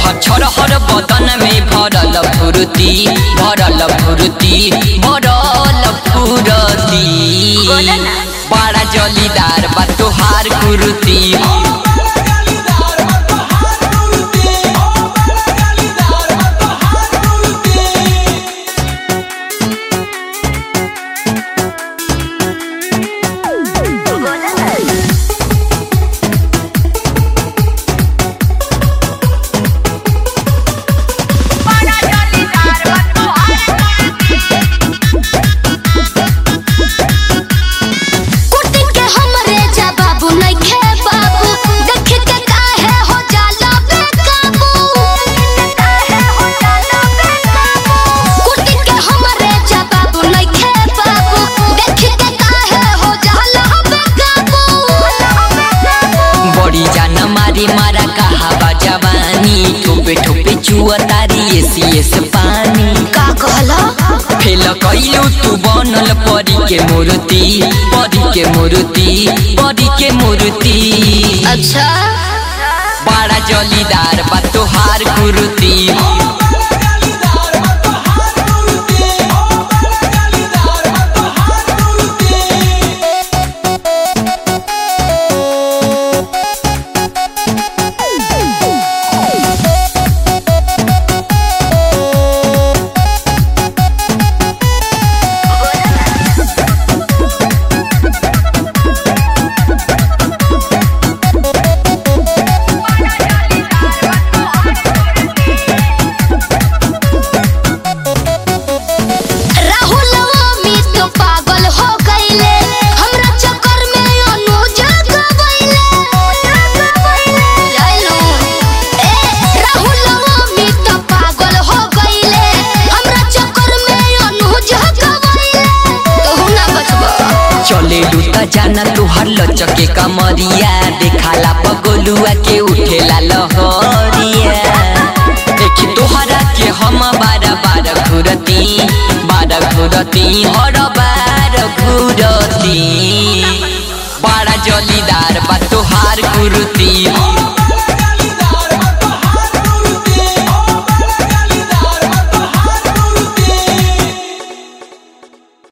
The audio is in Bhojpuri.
तोहर छरहर बदन में भरल फुर्ती भरल फुर्ती भरल फुर्ती बोला ना। बड़ा जलीदार बा तोहार कुर्ती कुर्ती के हमरे जा बाबू नइखे बाबू देख के काहे हो जाला बेकाबू काहे हो जाला बेकाबू कुर्ती के हमरे जा बाबू नइखे बाबू देख के काहे हो जाला बेकाबू बड़ी जान मारी मारा कहा बा जवानी ठोपे ठोपे चुआ तारी एसी एस पानी का कहला फेल कैलू तू बनल परी के मूर्ति परी के मूर्ति परी के मूर्ति अच्छा बड़ा जलीदार बा तोहार कुर्ती राहुल अमित तो पागल हो गईले हमरा चक्कर में अनुज गवैले जाइलो ए राहुल अमित तो पागल हो गईले हमरा चक्कर में अनुज गवैले तू ना बचबो चले लूटा जाना तुहार लचके कमरिया देखाला पगोलुआ के उठेला लहरिया देखी तोहरा के हम बार बार घुरती बार घुरती हर बार घुरती बड़ा जलीदार बा तोहार कुर्ती